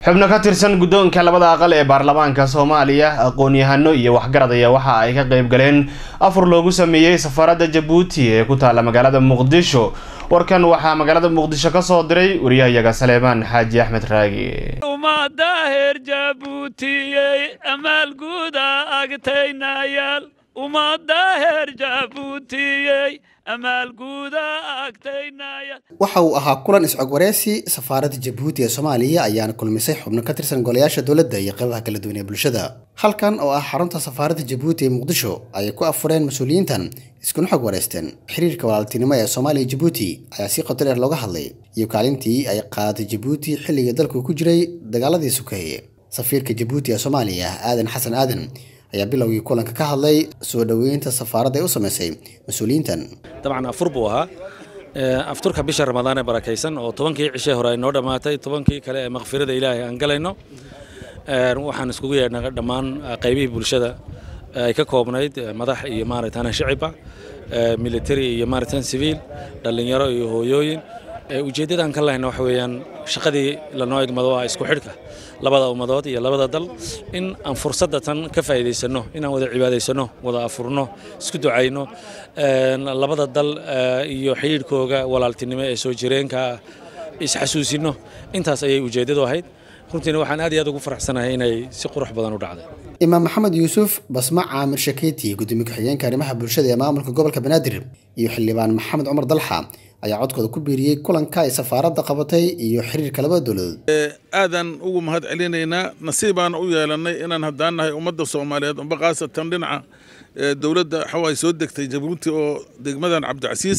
xubno ka tirsan guddoonka labada aqal ee baarlamaanka soomaaliya aqoon-yahano iyo waxgarad ayaa waxa ay ka qayb galeen afur loogu sameeyey safaradda jabuuti ee ku taalla magaalada muqdisho warkan waxaa magaalada muqdisho ka soo diray wariyahayaga saleemaan xaaji axmed raagi ummadda heer jabuutiyey amaalguuda agtaynayaal ummadda heer jabuutiyey amaalguuda agtaynayaal waxa uu ahaa kulan iscog wareysi safaaradda jabuuti ee soomaaliya ayaana kulmisay xubno ka tirsan golayaasha dowladda iyo qaybaha kala duwan ee bulshada halkan oo ah xarunta safaaradda jabuuti ee muqdisho ayay ku afureen mas-uuliyiintan iskuna xog wareysteen xiriirka walaaltinimo ee soomaaliya jabuuti ayaa si qoto dheer looga hadlay iyo kaalintii ay qaadatay jabuuti xilligii dalku ku jiray dagaaladii sukeeye safiirka jabuuti ee soomaaliya aadan xasan aadan ayaa bilowgii kulanka ka hadlay soo dhoweynta safaaradda ay u samaysay mas-uuliyiintan dabcan afur buu ahaa afturka bisha ramadaan ee barakaysan oo tobankii cishee hore ay noo dhammaatay tobankii kale ee makfirada ilaahay aan galayno waxaan iskugu yeedhnay dhammaan qaybihii bulshada ay ka koobnayd madax iyo maaragtaan shicibba military iyo maaragtaan civiil dhallinyaro iyo hooyooyin ujeeddadaan ka lahayna waxa weeyaan shaqadii lanoo egmado waa isku xidhka labada ummadood iyo labada dal in aan fursadda tan ka faa'iidaysanno inaan wada cibaadaysanno wada afurno isku ducayno labada dal iyo xidhiidhkooga walaaltinimo ee soo jireenka isxasuusinno intaas ayay ujeeddadu ahayd runtiina waxaan aad iyo aad ugu faraxsanahay inay si qurux badan u dhacday imaam maxamed yuusuf basma caamir shakeyti gudoomiye ku-xigeenka arrimaha bulshada ee maamulka gobolka banaadir iyo xildhibaan maxamed cumar dalxa ayaa codkooda ku biiriyey kulanka ay safaaradda qabatay iyo xiriirka labada dowladood aadaan ugu mahad celinaynaa nasiibaan u yeelannay inaan haddaan nahay ummadda soomaaliyeed umba khaasatan dhinaca dowladda xawaay soo degtay jabuuti oo degmadan cabdicasiis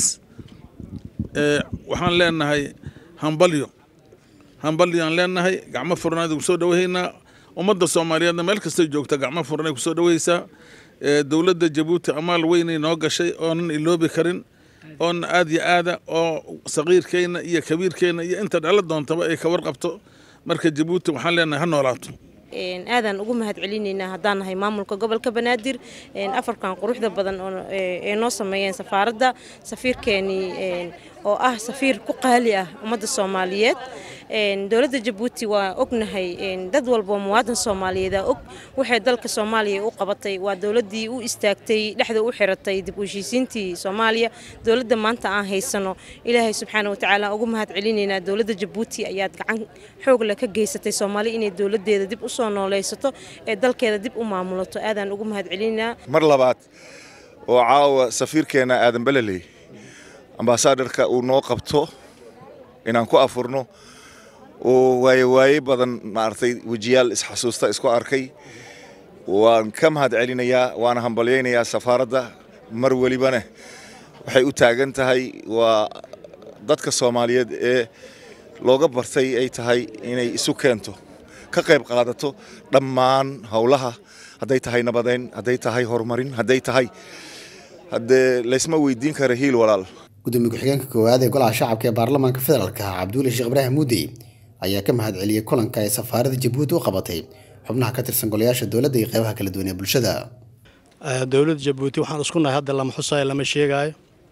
waxaan leenahay hambalyo hambalyaan leenahay gacmo furnaad ugu soo dhawahaynaa ummadda soomaaliyeedna meel kastay joogta gacmo furnay ku soo dhawaysaa dowladda jabuuti amaal weynay noo gashay oonan iloobi karin oona aad yo aada oo saqiirkeenna iyo kabiirkeenna iyo inta dhalo doontaba ay ka warqabto marka jabuuti waxaan leenahay ha noolaato aadaan ugu mahad celinaynaa haddaan nahay maamulka gobolka banaadir afarkan quruxda badan ee noo sameeyeen safaaradda safiirkeenii oo ah safiir ku qaali ah ummadda soomaaliyeed dowladda jabuuti waa ognahay dad walboo muwaadan soomaaliyeeda og waxay dalka soomaaliya u qabatay waa dowladdii u istaagtay dhexda u xiratay dib u heshiisiintii soomaaliya dowladda maanta aan haysano ilaahay subxaana watacaala ugu mahad celinaynaa dowladda jabuuti ayaad gacan xoogle ka geysatay soomaali inay dowladdeeda dib u soo nooleysato ee dalkeeda dib u maamulato aadaan ugu mahad celinaynaa mar labaad oo caawa safiirkeenna aadan beleley ambaasadarka uu noo qabto inaan ku afurno oo waaye waaye badan maaragtay wejiyaal isxasuusta isku arkay waan ka mahad celinayaa waana hambalyaynayaa safaaradda mar welibana waxay u taagan tahay waa dadka soomaaliyeed ee looga bartay ay tahay inay isu keento ka qayb qaadato dhammaan howlaha hadday tahay nabadeyn hadday tahay horumarin hadday tahay haddee laysma weydiin kara hiil walaal gudoomiye ku-xigeenka koowaad ee golaha shacabka ee baarlamaanka federaalka cabduuli sheekh ibraahim muudey ayaa ka mahad celiyey kulanka ay safaaradda jabuuti u qabatay xubnaha ka tirsan golayaasha dowladda iyo qaybaha kala duwan ee bulshada dowladda jabuuti waxaan isku nahay hadda lama xusaayo lama sheegaayo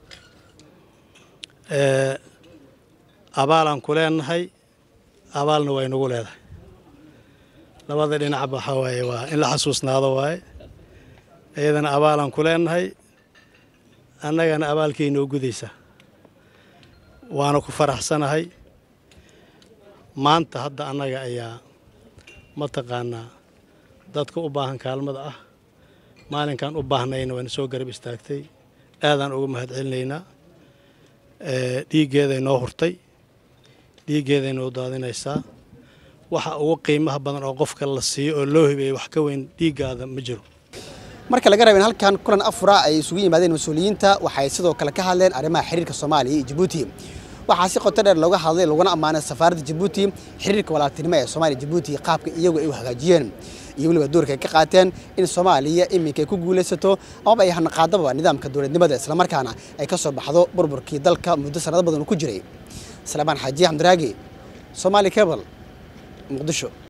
abaalaan ku leenahay abaalna waa inagu leedahay labada dhinacba waxaa waaye waa in la xasuusnaado waaye iyadana abaalaan ku leenahay annagana abaalkay noo gudaysaa waana ku faraxsanahay maanta hadda annaga ayaa mataqaanaa dadka u baahan kaalmada ah maalinkan u baahnayna waana soo garab istaagtay aadaan uga mahad celinaynaa dhiiggeeday noo hurtay dhiiggeeday noo daadinaysaa waxa ugu qiimaha badan oo qofka la siiyo oo loo hibeeyey wax ka weyn dhiiggaada ma jiro marka laga rabeen halkan kulan afura ay isugu yimaadeen mas-uuliyiinta waxay sidoo kale ka hadleen arrimaha xiriirka soomaaliya iyo jabuuti waxaa si qoto dheer looga hadlay laguna ammaanay safaaradda jabuuti xiriirka walaaltinimo ee soomaaliya jabuuti qaabka iyagu ay u hagaajiyeen iyo weliba doorka ay ka qaateen in soomaaliya iminka ay ku guulaysato amaba ay hanaqaadaba nidaamka dowladnimada islamarkaana ay ka soo baxdo burburkii dalka muddo sanado badan ku jiray salaamaan xaaji xamdiraagi soomaali cable muqdisho